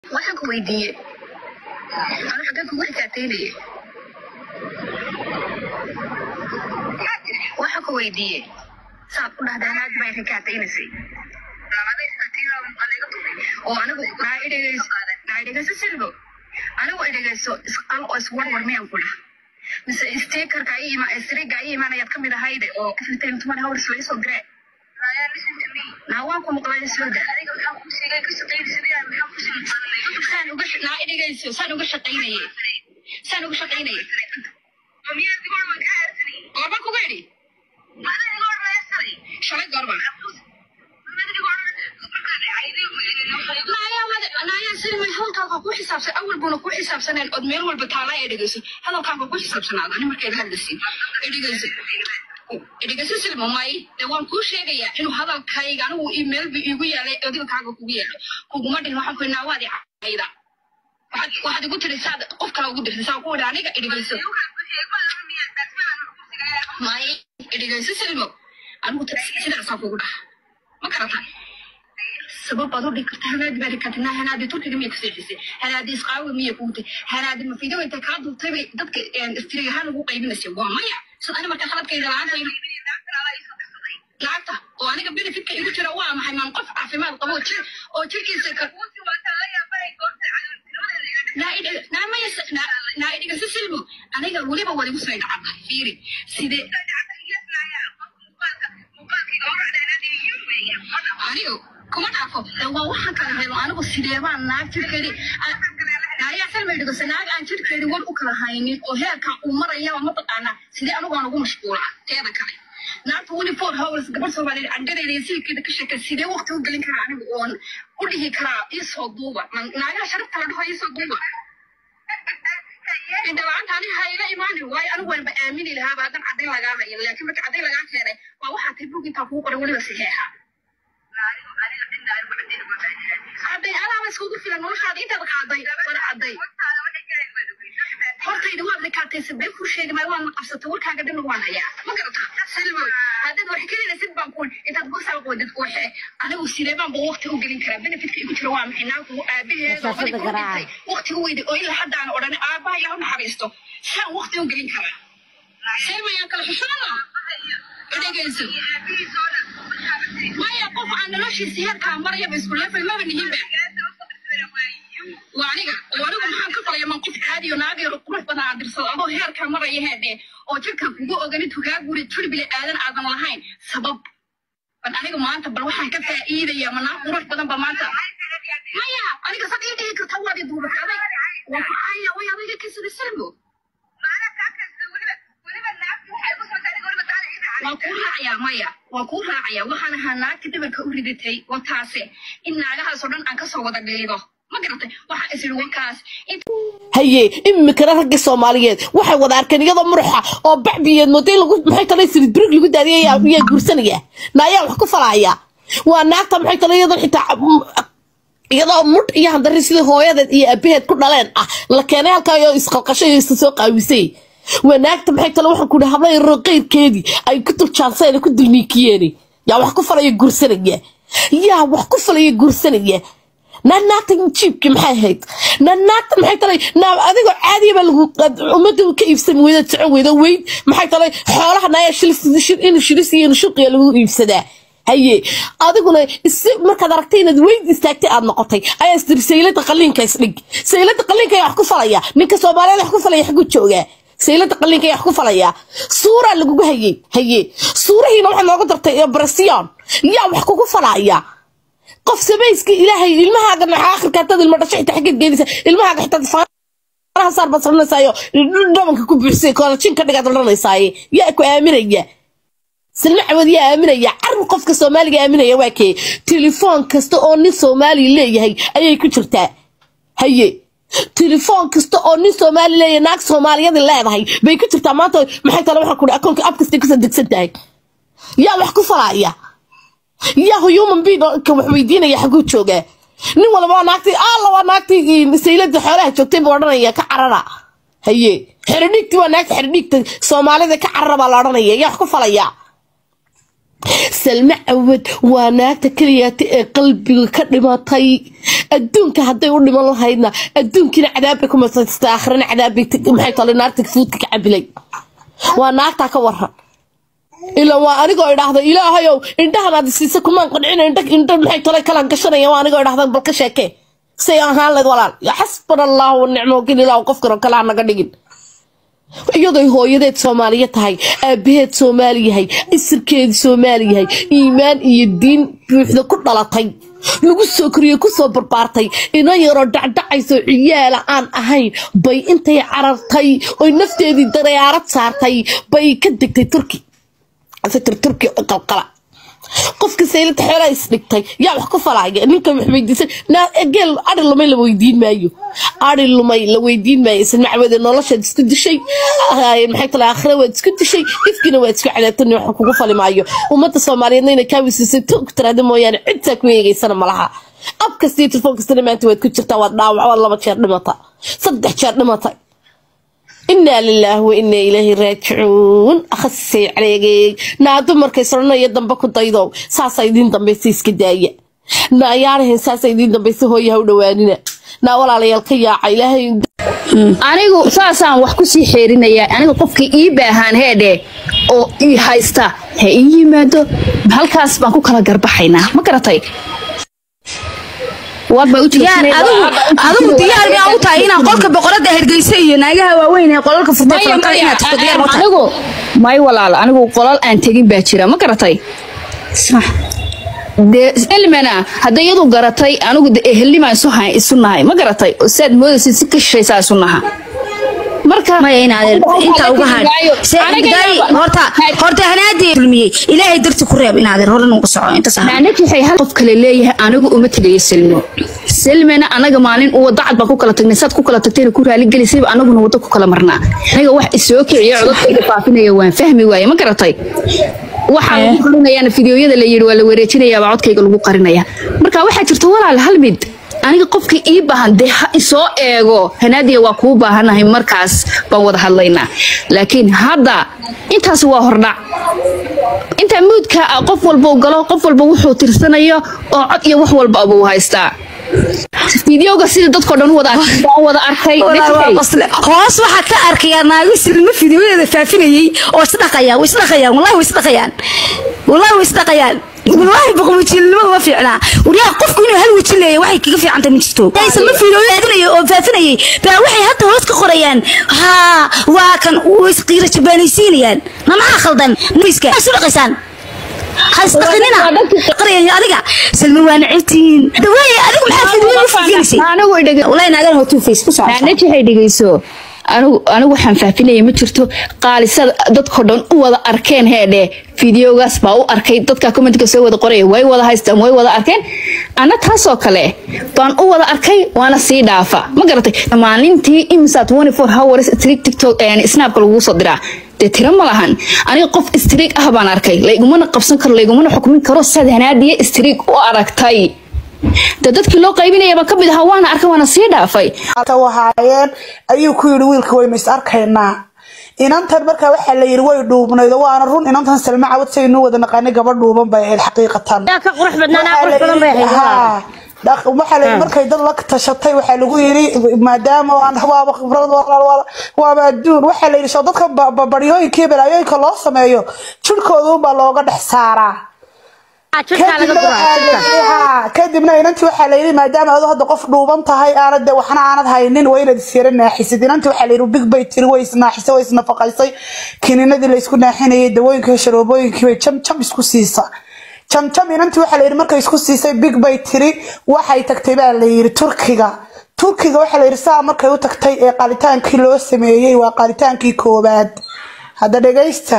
waxaan ku weydiiye anu xaggan kugu xikaateynaye waxaan ku weydiiye saad u dhahdaa naag bay xikaateynaysay oo anigu naa idhegeyso naa idhegeyso silbo anigu idhegeyso isqal oo iswarwar miyaan ku dhah mise stikerka i ima sriga i imaanayaad ka mid ahayde oo fifteen tuman hours way soo diree naa waan ku maqlay sooda saan uga naa idhegeyso saan uga shaqaynaye saan uga shaqaynaye goorma kuga idhi shalay goorma naayaa silmay hadalkaaga ku xisaabsan awal buuna ku xisaabsaneen ood meel walba taalaa ee dhegeyso hadalkaaga ku xisaabsanaada ani markeed hadlasi dhegeyso dhegeyso silma may dee waan kuu sheegayaa inuu hadalkayga anigu i meelba iigu yaalay adiga kaaga kugu yaalo kuguma dhihin waxaan ku naa waad icayda waxaad waxaad igu tiri saad qof kale ugu dirtay saa ku idhi aniga dhegeyso may dhegeyso silmo anigu sidaasaa kugu dhaha ma garataa sabab baad u dhigi karta hanaadi baad dhigi karta naa hanaadi turkiga miya kuseexisay hanaadi isqaawi miya kuutay hanaadi mafido inta kaa duubtay bay dadka istrig ahaan ugu qaybinaysay waa maya sida ani marka khaladkayda lacagta lacagta oo aniga benefitka igu jira waa maxay maan qof caafimaad qabo oo jir oo jirkiisa ka naa idhigasa silmo aniga weliba wadigu soo dhacada fiiri sidee anigo kuma dhaafo waa waxaan kala helo anigu sideebaan naag jirkeedi naayaa salma dhigose naag aan jirkeedi war u kala haynin oo heerkan uu marayaba mataqaanaa sidee anigu aan ugu mashquula teeda kale naagta weli four hours gabadh soomaaliyeed candhadeeda iyo siilkeeda ka sheeka sidee waqti u gelin karaa anigu oon u dhihi karaa iisoo duuba naagaha sharafta la dhaho iisoo duuba indhala'aanta ani hayla imaanin waayo anigu waanba aamini lahaaba haddan caddayn lagaa hayo laakiin marka caddayn lagaa keenay waa waxaa tay bug intaa kuu qoran weliba saxeexa cadday alaaba iskugu filan noloshaada intaad qaaday wada cadday hortayda waad rikaataysa been kuu sheegi maayo waan qabsata warkaaga dhanna waan hayaa ma garata silmo haddaad wax kelinaysid baan kuun intaad bosaa qoodid waxe anigu sidee baan ba waqti u gelin karaa benefitka igu jira waa maxay naagku aabaheeda oday ku dhintay waqti u weyday oo ilaa haddaana odhan aabaha yaa u naxariisto saan waqti u gelin karaa silmayaan kala xushana dhegeyso maya qof aan noloshiisa heerkaa marayaba isku leefay maba nihinba waa aniga oo anigu maxaan ka falaya man qof caadiyo naagayro qurux badan aan dirsado adoo heerkaa maraya heedhe oo jirka kugu oganid hogaa guri turbile aadan aadan lahayn sabab bal aniga maanta bal waxaan ka faa'iidaya ma naag qurux badan ba maanta maya aniga sad ii dhihi karta waad i duubakaday waa ku caya way adayga kasida silmo waa kuu raacayaa maya waa kuu raacayaa waxaan ahaa naagta dhabarka u ridatay waa taase in naagahaasoo dhan aan kasoo wada dhiigo ma garatay waxaa is iri wakaas haye imikana raggii soomaaliyeed waxay wada arkeen iyadoo muruxa oo bacbiyeed mooday lagu maxay tala sirid birig lagu daadiyay yaa guursanaya naayaa wax ku falaya waa naagta maxay tala iyadoo xitaa iyadoo mudh iyo handari sidii hooyadeed iyo abaheed ku dhaleen ah la keenay halkaa iyo isqalqashay iyo isa soo qaawisay waa naagta maxay tala waxaan ku dhahay habla yaroo qeyrkeedii ay ku duljaansayn ku dulniikiyeen yaa wax ku falaya guursanaya yaa wax ku falaya guursanaya naanaagta jiibki maxay ahayd naanaagta maxay talay naab adigoo caadiya baa lagu ummadda ka iibsan weyda socon weyda weyd maxay talay xoolaha naaya shilis in shilis iyo shuqiya lagu iibsadaa haye adiguna is markaad aragtay inaad weyd istaagtay aad noqotay ayaa istiri saylada qaliinka isdhig saylada qaliinka ayaa wax ku falaya ninka soomaaliyeed wax ku falaya xagu joogaa saylada qaliinka ayaa wax ku falaya suuraa lagugu hayey haye suurahiina waxaa noogu dartay obrasiyon yaa wax kugu falaya qof samayska ilaahay ilmahaaga aakhirka hadaad ilmo dhasho xitaa xaggeed geenaysa ilmahaaga xitaa faraha saar baad saranaysaayo dhabanka ku buuxsay koolajin ka dhigaad odhanaysaaye yaa ku aaminaya silma cawad yaa aaminaya carab qofka soomaaliga aaminaya waa kee telefoon kasta oo nin soomaali leeyahay ayay ku jirtaa haye telefoon kasta oo nin soomaali leeyahay naag soomaaliyada leedahay bay ku jirtaa maanta maxay tale waxaan kuhi akoonka ab kastay kusoo degsan tahay yaa wax ku falaya yaa human being ka wax weydiinaya xaguu joogaa nin walba waa naagtii alla waa naagtii saylada xoolaha joogtay buu odhanaya ka carara haye xeridhiigti waa naagta xeridhiigta soomaalida ka carara baa la odhanaya yaa wax ku falaya salme cawad waa naagta keliyaata ee qalbiga ka dhimatay adduunka hadday u dhiman lahaydna adduunkiina cadaab bay ku masaysatay aakhirana cadaab bay maxay tolay naarta fuudka ka cabilay waa naagtaa ka waran ilaa waa anigoo idhaahda ilaahayow indhahan aad siisa kumaan qancina indha indha maxay tolay kalaan gashanaya waa anigoo idhaahda bal ka sheekee say ahaan layd walaal yaa xasbana allahu wanicma wakiil ilaahu qofkan oo kale ha naga dhigin iyadoy hooyadeed soomaaliya tahay aabaheed soomaali yahay isirkeedi soomaali yahay iimaan iyo diin buuxda ku dhalatay lagu soo koriyey kusoo barbaartay ina yaroo dhacdhacayso ciyaala aan ahayn bay intay carartay oy nafteedii dareyaarad saartay bay ka degtay turki fikir turki qalqala qofka saylada xeelaa isdhigtay yaa wax ku falaya ninka wax weydiisan geel ari lumay la weydiin maayo ari lumay la weydiin maayo isna macwade noloshaad isku dishay maxay tala aakhira waad isku dishay ifkina waad isku cadaabtani wax kugu fali maayo ummadda soomaaliyeedna inay kaa wisiisay tog tiraada mooyaane cidtaa ku eegeysana malaha ab kastii telefoon kastana maanta waad ku jirtaa waad dhaawac waad laba jeer dhimata saddex jeer dhimatay inaa lilaahi wa inaa ilaahi raajicuun akhasisay caleegay naa dumarkay soranaya dambe ku daydow saasa idiin dambaysa iska daaya naa yaanahan saasa idiin dambaysa hooyaha u dhawaanina naa walaalayaal ka yaaca ilaahay anigu saasaan wax ku sii xeerinayaa aniga qofkii ii baahaan heedhe oo ii haysta ha ii yimaado halkaas baan ku kala garbaxaynaa ma garatay adigu diyaar baa u tahay inaan qolka boqorada hergeysa iyo naagaha waaweyn ee qolalka furtay falanqada inaad tagto diyaar ma tahay anigu may walaal anigu qolal aan tegin baa jira ma garatay dee elmana hadday iyadu garatay anigu de ehelnimaa isu hay isu nahay ma garatay oo saad moodaysid si ka shishaysaa isu naha marka maya inaad inta uga had horta horta hanaadii kulmiyey ilaahay darti ku reeb inaad hore nugu soco inta sax naanaki waxay hal qof kale leeyahay anigu uma tegayo selmo selmena anaga maalin uu wadacad baan ku kala tagnay saad ku kala tagtayna ku raali gelisayba anaguna waddo ku kala marnaa anaga wax isoo kiciyo codadkayga faafinaya waan fahmi waaye ma garatay waxaa lagu qarinayaana fideoyada la yidhi waa la wareejinayaabaa codkayga lagu qarinaya marka waxaa jirta walaal hal mid aniga qofkii ii baahan dee ha isoo eego hanaadiya waa kuu baahanahay markaas baan wada hadlaynaa laakiin hadda intaas waa hordhac intaa muudka ah qof walba u galo qof walba wuxuu tirsanayo oo cod iyo wax walba abuu haystaa fideoga sida dadkoo dhan wada baan wada arkay hoos waxaa ka arkayaa naago silmo fideoyadeeda faafinayay oo isdhaqayaan way isdhaqayaan wallahi way isdhaqayaan wallahi way isdhaqayaan والله بقوم وجهنمada ma fiicna wariyaa qofku inuu hal waji leeyahay waxay kaga fiican tahay ma jirto aysan ma fiiloodinay oo faafinayay baa waxay hadda hoos ka qorayaan ha waa kan way isqiira jabaanaysiinayaan ma maxaa khaldan miiska isu dhaqaysaan hasdaqinina qarayaan adiga salma waa nacibtiin dhawaye adigu maxaa fiidiyada u fiifinisay anigu idhaga wallahi naagan hotu face ku socota naanaji waxay dhegeyso anigu anigu waxaan faafinaya ma jirto qaalisada dadkoo dhan u wada arkeen heedhe fideogaas baa u arkay dadka commentka soo wada qoraya way wada haystaan way wada arkeen ana taasoo kale baan u wada arkay waana sii dhaafa ma garatay maalintii imisa 24 hours streak tiktok snapka lagu soo diraa dee tiro ma lahan aniga qof streak ah baan arkay laygumana qabsan karo laygumana xukmin karo sad hanaadiye streak u aragtay de dadkii loo qaybinaya baan ka mid ahaa waana arkay waana sii dhaafay wahaayeen ayuu ku yidhi wiilka waynu is arkaynaa inantan markaa waxaa la yidhi way dhuubnayd oo waana run inantan salma cawad saynu wada naqaanay gabadh dhuuban bay ahayd xaqiiqatan yaa ka qurux badnaan aa qurux badan bay ahayd Haa. Dhaq- waxaa la yidhi markay dad la tashatay waxaa lagu yidhi maadaama aan waaba khibrad walaal walaal waaba adduun waxaa la yidhi soo dadka ba- ba- baryooyinka iyo balaayooyinka loo sameeyo jirkooda unbaa looga dhex saaraa jirkaa laga kadibna guraa waxaa la jirka yidhi- haa, kadibna inantii waxaa la yidhi maadaama adu hadda qof dhuuban tahay aanad de waxna aanad haynin waa inaad isyara naaxisid inantii waxaa la yidhi big bay tiri way isnaaxisay way isnafaqaysay kiniinadii la isku naaxinayay dawooyinka iyo sharoobooyinkii bay jam jam isku siisa jam jam inantii waxaa la yidhi markay isku siisay big bay tiri waxay tagtay baa la yidhi turkiga turkiga waxaa la yidhi saa markay u tagtay ee qalitaankii loo sameeyey waa qalitaankii koowaad hadda dhegaysta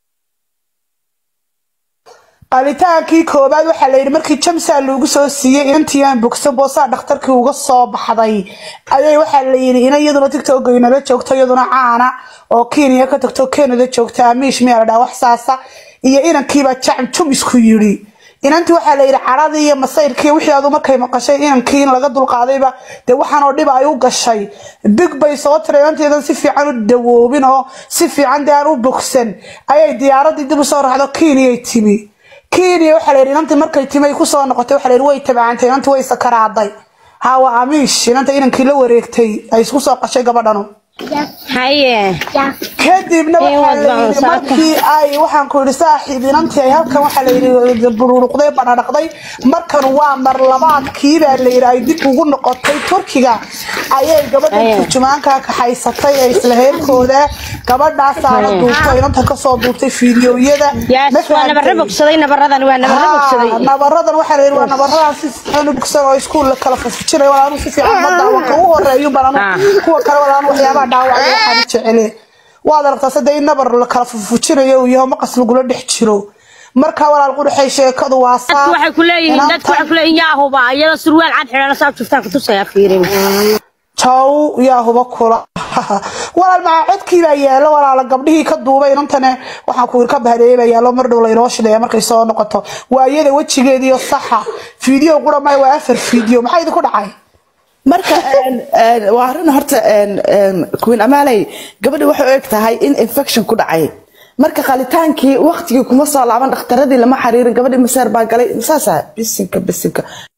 qalitaankii koobaad waxaa la yidhi markii jamsaa lagu soo siiyey inantii aan bogsan boosaa dhakhtarkii uga soo baxday ayay waxaa la yidhi ina iyaduna tigtooga inala joogto iyaduna caana oo kenya ka tagto canada joogta amiish miyaa la dhaha wax saasa iyo inankiibaa jacjum isku yidhi inantii waxaa la yidhi caradii iyo masayrkii wixii adu markay maqashay inankii in laga dulqaadayba dee waxaan oo dhiba ay u gashay big bay soo tiray inanteedan si fiican u dawoobin oo si fiican dee aan u bogsan ayay diyaaradii dib usoo raacdo kenyay timi kenya waxaa la yidhi inantii markay timay kusoo noqotay waxaa la yidhi way tabacantay inantii way sakaraaday hawa amiish inanta inankii la wareegtay ay isku soo qashay gabadhanu haye kadibna Ee, waxaa waad la yidhi baqaysaa. markii ay waxaan ku yidhi saaxiib inantii ay halkan waxaa la yidhi bururuqday banadhaqday markan waa mar labaadkii baa la yidhi ay dib ugu noqotay turkiga ayay gabadha Aye. turjumaanka kaxaysatay ee isla heerkooda gabadhaasaana Aye. duubtay inanta kasoo duubtay fiidiyowyada yaas Ma waa nabara fahantay? bogsaday nabaradan waa nabara Haa, bogsaday nabaradan waxaa la yidhi waa nabaradan si fiican u bogsan oo iskuulla kala fafujinaya walaa anu si fiican ma daawan ka ugu horeeyo baan Ah. anu kuwa kale walaa anu waxyaabaha dhaawacay waxaan jecele waad aragtaa sadde in nabar la kala fafujinayo uu yaho maqas lagula dhex jiro marka walaal qurxay sheekadu waa saa dadku waxay ku leeyihiin dadku waxay ku leeyihiin yaa huba iyadoo surwaal cad xidhan saa juftaan kutusaya fiirin jaw yaa huba kula walaal maxaa codkii baa yaalo walaala gabdhihii ka duubay inantane waxaan ku ka bahdeeyay baa yaalo mar dhow laynoo shidaya markay soo noqoto waa iyada wejigeediyo saxa fiideo qura maya waa afar fiideo maxaa idinku dhacay marka een, een, waa arrin horta een, een, queen amaley gabadhi waxay u eg tahay in infection ku dhacay marka qalitaankii waqtigii kuma soo laaban dhakhtaradii lama xiriirin gabadhii maseer baa galay saasa bisinka bisinka